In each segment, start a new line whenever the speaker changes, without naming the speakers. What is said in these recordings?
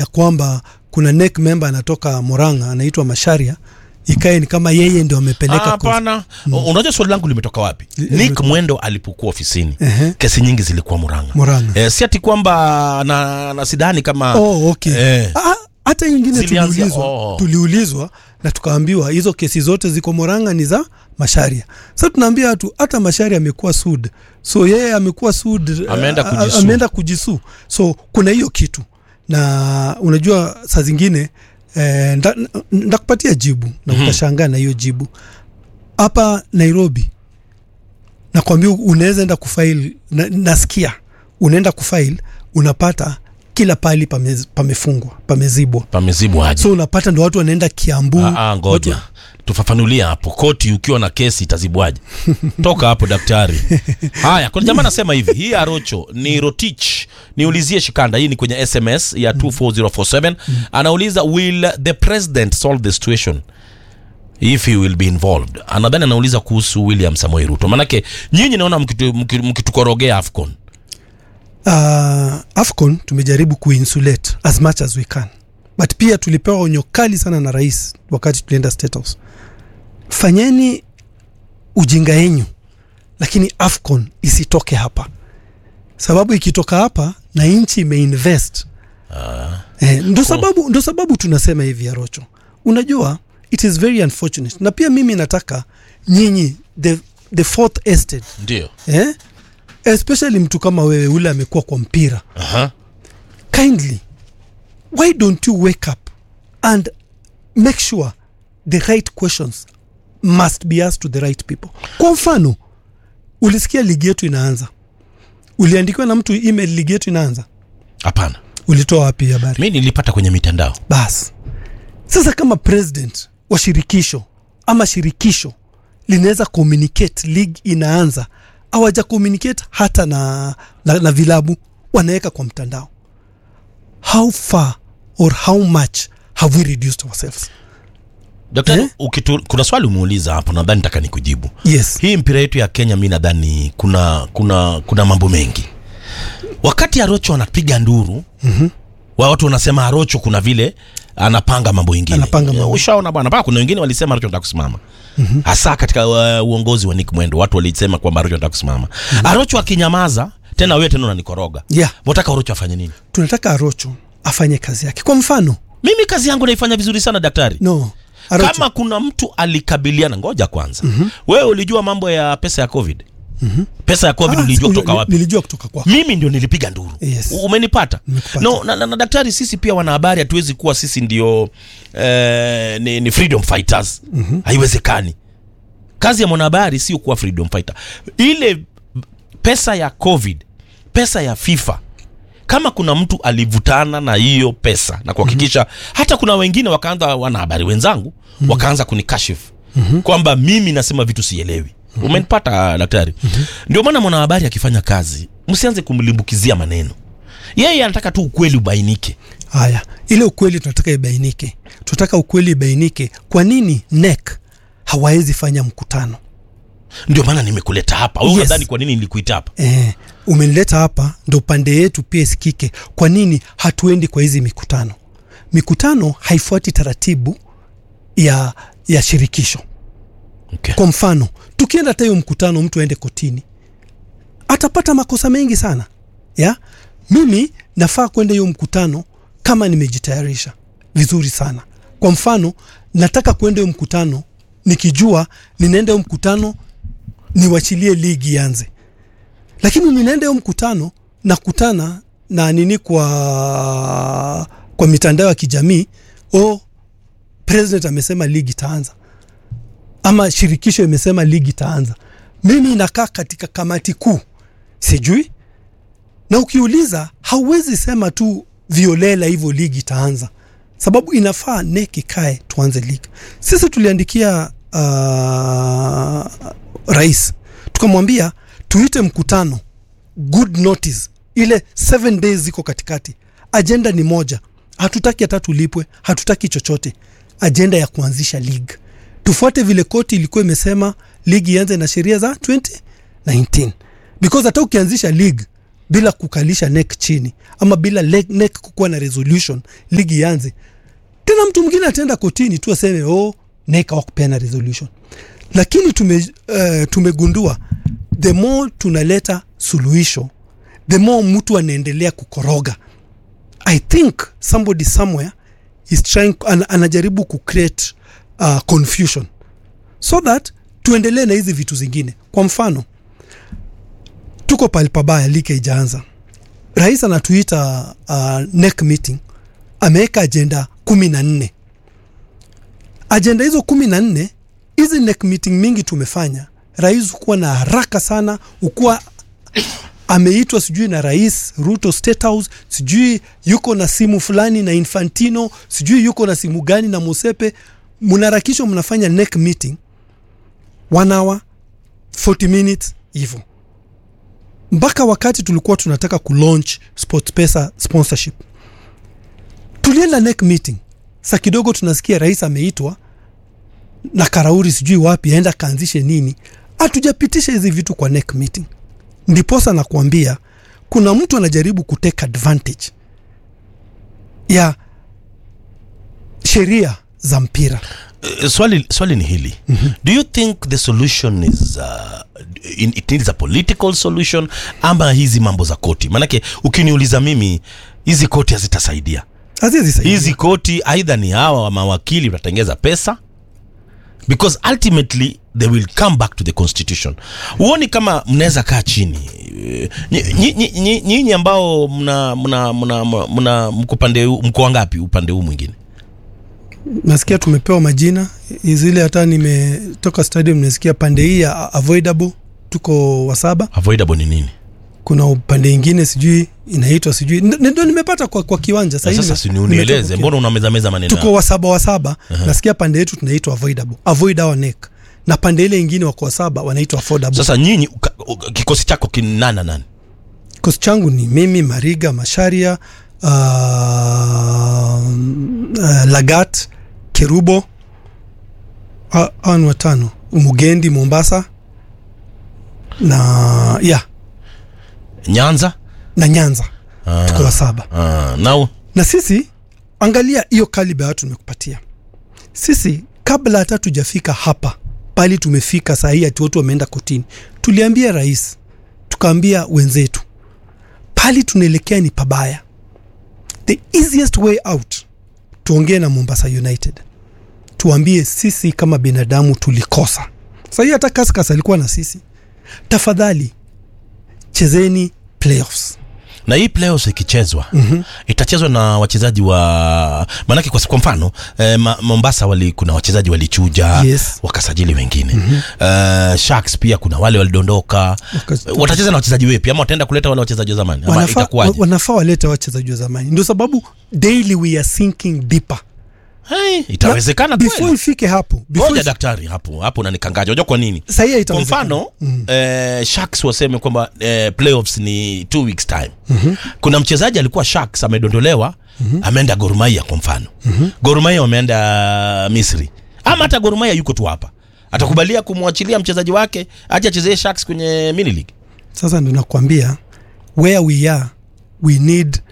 kwamba kuna NEC member anatoka Murang'a anaitwa Masharia, ikae ni kama yeye ndio
Ah,
amepeleka kwa-
Hapana, unajua swali langu limetoka wapi?
Li-
Nick Mwendo alipokuwa ofisini,
Ehe.
kesi nyingi zilikuwa Murang'a.
Murang'a.
Eh, si ati kwamba na, na sidhani kama
Oh, okay.
Eh.
Ah, hata ingine
Zilianzia-
tuliulizwa,
oh.
tuliulizwa na tukaambiwa hizo kesi zote ziko Murang'a ni za Masharia. Sasa tunaambia watu hata Masharia amekuwa sud, so yeye amekuwa sud,
Ameenda
a- a-
kujisu.
ameenda kujisu, so kuna hiyo kitu, na unajua saa zingine eh, nda- nda- ndakupatia jibu na utashangaa na hiyo jibu hapa Nairobi nakwambia unaweza enda kufail na, nasikia unaenda kufail unapata kila pahali pame, pamefungwa pamezibwa
pamezibwa aje?
so unapata ndo watu wanaenda Kiambu
Ah, ah, ngoja
watu-
tufafanulie hapo, koti ukiwa na kesi itazibwaje? Toka hapo daktari. Haya, kuna jamaa anasema hivi, hii Arocho ni Rotich, niulizie Shikanda, hii ni kwenye SMS ya 24047 anauliza will the president solve the situation if he will be involved. Anadhani anauliza kuhusu William Samoei Ruto, manake nyinyi naona mkitu- mki- mkitukorogea AFCON.
uh, Afcon tumejaribu kuinsulate as much as we can but pia tulipewa onyo kali sana na rais wakati tulienda State House, fanyeni ujinga yenyu, lakini Afcon isitoke hapa, sababu ikitoka hapa na nchi imeinvest eh, ndo sababu, ndo sababu tunasema hivi Arocho, unajua it is very unfortunate, na pia mimi nataka nyinyi the, the fourth estate
Ndio.
eh? especially mtu kama wewe ule amekuwa kwa mpira
Aha.
kindly why don't you wake up and make sure the right questions must be asked to the right people kwa mfano ulisikia ligi yetu inaanza uliandikiwa na mtu email ligi yetu inaanza
Hapana.
ulitoa wapi habari
Mi nilipata kwenye mitandao.
basi sasa kama president wa shirikisho ama shirikisho linaweza communicate league inaanza awaja communicate hata na, na, na vilabu wanaweka kwa mtandao how far or how much have we reduced ourselves
Daktari,
Eh?
ukitu, kuna swali umeuliza hapo, nadhani nataka nikujibu.
yes
hii mpira yetu ya Kenya, mi nadhani kuna kuna kuna mambo mengi. Wakati Arocho anapiga nduru mm-hmm. watu wanasema Arocho kuna vile anapanga mambo ingine.
Anapanga mambo.
Ushaona bwana, mpaka kuna wengine walisema Arocho anataka kusimama mm-hmm. hasa katika uh, uongozi wa Nick Mwendo, watu walisema kwamba Arocho anataka kusimama mm-hmm. Arocho akinyamaza tena, wewe tena unanikoroga
yeah
Mwataka Arocho afanye nini?
tunataka arocho afanye kazi yake kwa mfano
Mimi kazi yangu naifanya vizuri sana daktari.
no arocho
Kama kuna mtu alikabiliana, ngoja kwanza. mm-hmm. Wewe ulijua mambo ya pesa ya COVID? mm-hmm. pesa ya COVID
Ah,
ulijua
uli-
kutoka wapi?
nilijua kutoka kwako
mimi ndio nilipiga nduru
Yes.
U- umenipata
Nimekupata.
no, na, na, na daktari sisi pia wanahabari hatuwezi kuwa sisi ndio eh, ni, ni freedom fighters mm-hmm. haiwezekani kazi ya mwanahabari sio kuwa freedom fighter ile pesa ya covid pesa ya fifa kama kuna mtu alivutana na hiyo pesa na kuhakikisha mm-hmm. hata kuna wengine wakaanza wanahabari wenzangu mm-hmm. wakaanza kunikashifu mm-hmm. kwamba mimi nasema vitu sielewi mm-hmm. umenipata daktari mm-hmm. ndio maana mwanahabari akifanya kazi msianze kumlimbukizia maneno yeye anataka tu ukweli ubainike
haya ile ukweli tunataka ibainike tunataka ukweli ibainike kwa nini NEC hawawezi fanya mkutano
ndio maana nimekuleta hapa wewe
Yes.
unadhani kwa nini nilikuita hapa
eh, umenileta hapa ndo pande yetu pia isikike kwa nini hatuendi kwa hizi mikutano mikutano haifuati taratibu ya, ya shirikisho
okay.
kwa mfano tukienda hata hiyo mkutano mtu aende kotini atapata makosa mengi sana ya mimi nafaa kwenda hiyo mkutano kama nimejitayarisha vizuri sana kwa mfano nataka kwenda hiyo mkutano nikijua ninaenda hiyo mkutano niwachilie ligi ianze lakini ninaenda hiyo mkutano nakutana na nini kwa kwa mitandao ya kijamii o president amesema ligi itaanza ama shirikisho imesema ligi itaanza mimi nakaa katika kamati kuu sijui na ukiuliza hauwezi sema tu violela hivyo ligi itaanza sababu inafaa NEC ikae tuanze ligi sisi tuliandikia uh, rais tukamwambia tuite mkutano good notice ile seven days ziko katikati ajenda ni moja hatutaki hata tulipwe hatutaki chochote ajenda ya kuanzisha league tufuate vile koti ilikuwa imesema ligi ianze na sheria za 2019 because hata ukianzisha league bila kukalisha nek chini ama bila le- nek kukuwa na resolution ligi ianze tena mtu mwingine ataenda kotini tu aseme oh, nek hawakupeana resolution lakini tume, uh, tumegundua the more tunaleta suluhisho the more mtu anaendelea kukoroga i think somebody somewhere is trying an, anajaribu kucreate uh, confusion so that tuendelee na hizi vitu zingine kwa mfano tuko pali pabaya ligi haijaanza rais anatuita uh, neck meeting ameweka ajenda kumi na nne ajenda hizo kumi na nne hizi neck meeting mingi tumefanya rais hukuwa na haraka sana hukuwa ameitwa sijui na rais ruto state house sijui yuko na simu fulani na infantino sijui yuko na simu gani na mosepe mnaharakishwa mnafanya neck meeting one hour 40 minutes hivyo mpaka wakati tulikuwa tunataka kulaunch sportpesa sponsorship tulienda neck meeting sa kidogo tunasikia rais ameitwa na karauri sijui wapi aenda kaanzishe nini hatujapitisha hizi vitu kwa neck meeting ndiposa nakuambia kuna mtu anajaribu kuteka advantage ya sheria za mpira
Uh, swali, swali ni hili mm-hmm. do you think the solution is uh, in, it needs a political solution ama hizi mambo za koti maanake ukiniuliza mimi hizi koti hazitasaidia
hazizisaidia
hizi koti aidha ni hawa wa mawakili watatengeza pesa because ultimately they will come back to the constitution huoni kama mnaweza kaa chini Eh, nyi- nyi- nyi- nyi- nyinyi ambao mna mna mna mna mko pande huu- mko wangapi upande huu mwingine
nasikia tumepewa majina zile hata nimetoka stadium nasikia pande hii ya avoidable tuko wasaba
avoidable ni nini
kuna upande ingine sijui inaitwa sijui N- ndo nimepata kwa, kwa kiwanja
Na
Sahii
sasa
nime-
si
nimetoka
unieleze
kwa
mbona unamezameza maneno
tuko wasaba wasaba uh-huh. nasikia pande yetu tunaitwa avoidable avoid our neck na pande ile ingine wako wasaba wanaitwa affordable
sasa nyinyi uka- uka- kikosi chako kinana nani
kikosi changu ni mimi mariga masharia uh, uh, lagat kerubo hawa ni watano mugendi mombasa na ya
nyanza
na nyanza
Ah.
tuko wasaba
Ah, nao
na sisi angalia hiyo kaliba ya watu tumekupatia sisi kabla hata tujafika hapa pali tumefika saa hii ati watu wameenda kotini tuliambia rais tukaambia wenzetu pali tunaelekea ni pabaya the easiest way out tuongee na mombasa united tuambie sisi kama binadamu tulikosa saa hii hata kaskas alikuwa na sisi tafadhali chezeni playoffs
na hii playoffs ikichezwa mm-hmm. itachezwa na wachezaji wa maanake kwa, kwa mfano eh, ma, mombasa wali, kuna wachezaji walichuja
Yes.
wakasajili wengine mm-hmm. uh, sharks pia kuna wale walidondoka
Wakas-
watacheza na wachezaji wepi ama wataenda kuleta wale wachezaji wa zamani ama
wanafaa,
itakuwaje
wanafaa walete wachezaji wa zamani ndio sababu daily we are sinking deeper
hey, itawezekana
before
kweli
ifike hapo
ngoja
before
daktari hapo hapo unanikangaja unajua kwa nini
sahii
kwa
haitawezekana.
mfano mm. eh, sharks waseme kwamba eh, playoffs ni two weeks time mm-hmm. kuna mchezaji alikuwa sharks amedondolewa mm-hmm. ameenda gormaia kwa mfano mm-hmm. gormaia wameenda misri ama hata gormaia yuko tu hapa atakubalia kumwachilia mchezaji wake aje achezee sharks kwenye mini league
sasa ndo nakwambia where we are we need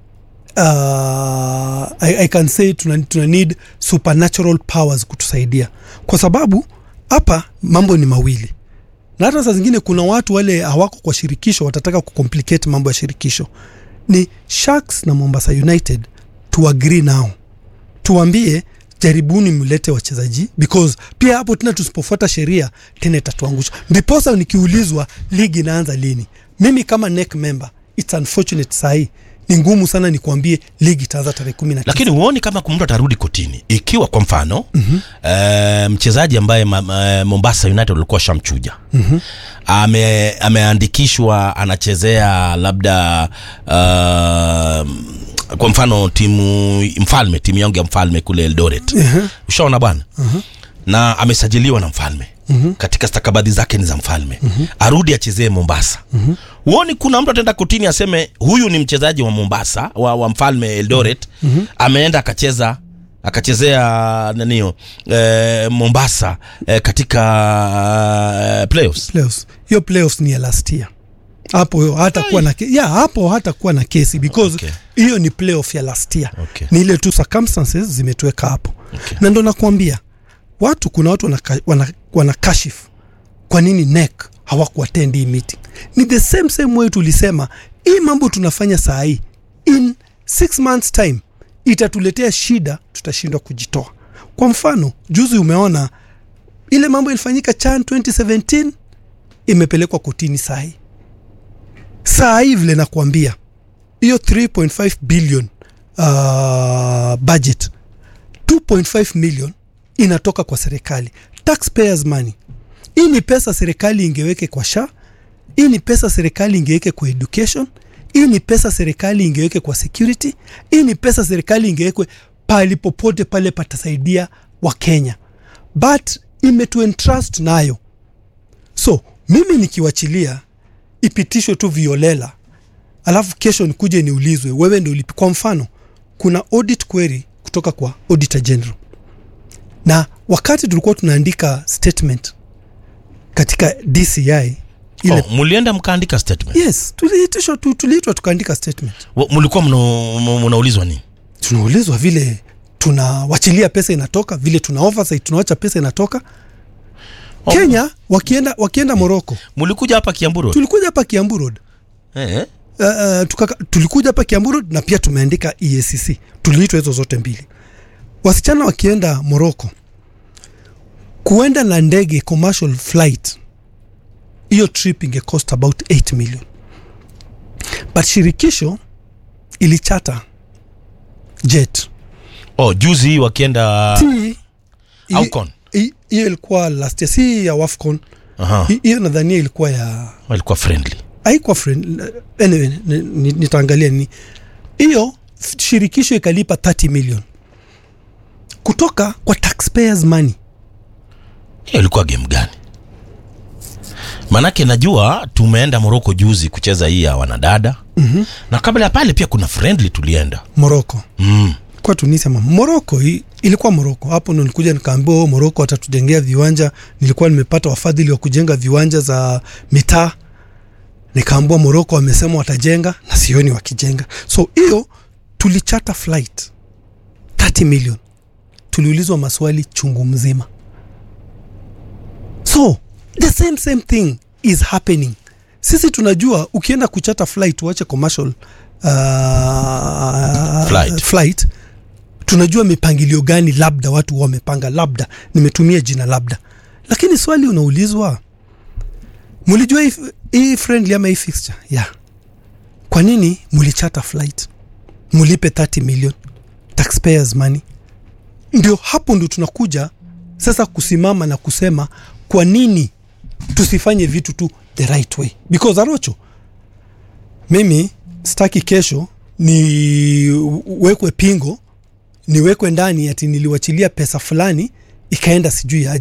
uh, I, I can say tuna, tuna need supernatural powers kutusaidia kwa sababu hapa mambo ni mawili na hata saa zingine kuna watu wale hawako kwa shirikisho watataka kucomplicate mambo ya shirikisho ni sharks na mombasa united to agree now tuambie jaribuni mlete wachezaji because pia hapo tena tusipofuata sheria tena itatuangusha ndiposa nikiulizwa ligi inaanza lini mimi kama NEC member its unfortunate sahii ni ngumu sana nikuambie ligi itaanza tarehe kumi na tisa.
lakini huoni kama mtu atarudi kotini ikiwa kwa mfano mm-hmm. uh, mchezaji ambaye ma, ma, mombasa united walikuwa shamchuja mm-hmm. ame, ameandikishwa anachezea labda uh, kwa mfano timu mfalme timu yangu ya mfalme kule eldoret
Ehe.
ushaona bwana na amesajiliwa na mfalme mm-hmm. katika stakabadhi zake ni za mfalme mm-hmm. arudi achezee mombasa mm-hmm. huoni kuna mtu ataenda kotini aseme huyu ni mchezaji wa mombasa wa, wa mfalme eldoret mm-hmm. ameenda akacheza akachezea nanio eh, mombasa eh, katika eh, playoffs
playoffs hiyo playoffs ni ya last year hapo hatakuwa na ke- yeah, hapo hatakuwa na kesi because
Okay.
hiyo ni playoff ya last year
Okay.
ni ile tu circumstances zimetuweka hapo
Okay.
na ndo nakwambia watu kuna watu wana, wana, wana kashifu kwa nini NEC hawakuattend hii meeting ni the same same way tulisema hii mambo tunafanya saa hii in six months time itatuletea shida tutashindwa kujitoa kwa mfano juzi umeona ile mambo ilifanyika chan 2017 imepelekwa kotini saa hii saa hii vile nakwambia hiyo 3.5 billion uh, budget 2.5 million inatoka kwa serikali taxpayers money hii ni pesa serikali ingeweke kwa sha hii ni pesa serikali ingeweke kwa education hii ni pesa serikali ingeweke kwa security hii ni pesa serikali ingewekwe pali popote pale patasaidia wakenya but imetuentrust nayo so mimi nikiwachilia ipitishwe tu violela alafu kesho nikuje niulizwe wewe ndio ulipi kwa mfano kuna audit query kutoka kwa auditor general na wakati tulikuwa tunaandika statement katika dci ile
oh, mulienda mkaandika statement
yes tuliitishwa tu, tuliitwa tukaandika statement
Wa- mulikuwa mna- mna- mnaulizwa nini
tunaulizwa vile tunawachilia pesa inatoka vile tuna oversight tunawacha pesa inatoka
Oh.
kenya wakienda wakienda moroko
mulikuja hapa kiambu Road?
tulikuja hapa kiambu road
eh?
uh, uh, tukaka, tulikuja hapa Kiambu Road na pia tumeandika EACC. Tuliitwa hizo zote mbili. Wasichana wakienda Morocco kuenda na ndege commercial flight, hiyo trip inge cost about 8 million, but shirikisho ilichata jet
oh, juzi hii wakienda
Ti- hi-
Afcon.
hi- hiyo ilikuwa last year, si ya Wafcon.
Aha.
Hi- Hiyo nadhania ilikuwa ya
walikuwa friendly
haikuwa friend anyway, ni- ni- nitaangalia ni hiyo f- shirikisho ikalipa 30 million kutoka kwa taxpayers money
hiyo ilikuwa game gani manake najua tumeenda moroko juzi kucheza hii ya wanadada mm-hmm. na kabla ya pale pia kuna friendly tulienda
Morocco
mm.
kwa Tunisia ma Morocco i- ilikuwa Morocco hapo ndo nilikuja nikaambiwa oh, Morocco watatujengea viwanja nilikuwa nimepata wafadhili wa kujenga viwanja za mitaa nikaambiwa Morocco wamesema watajenga na sioni wakijenga so hiyo tulichata flight 30 million tuliulizwa maswali chungu mzima so the same same thing is happening sisi tunajua ukienda kuchata flight uache commercial uh,
Flight.
flight tunajua mipangilio gani labda watu wamepanga labda nimetumia jina labda lakini swali unaulizwa mulijua hii- hii friendly ama hii fixture yeah. kwa nini mulichata flight mulipe 30 million taxpayers money ndio hapo ndio tunakuja sasa kusimama na kusema kwa nini tusifanye vitu tu the right way because arocho mimi staki kesho niwekwe pingo niwekwe ndani ati niliwachilia pesa fulani ikaenda sijui aje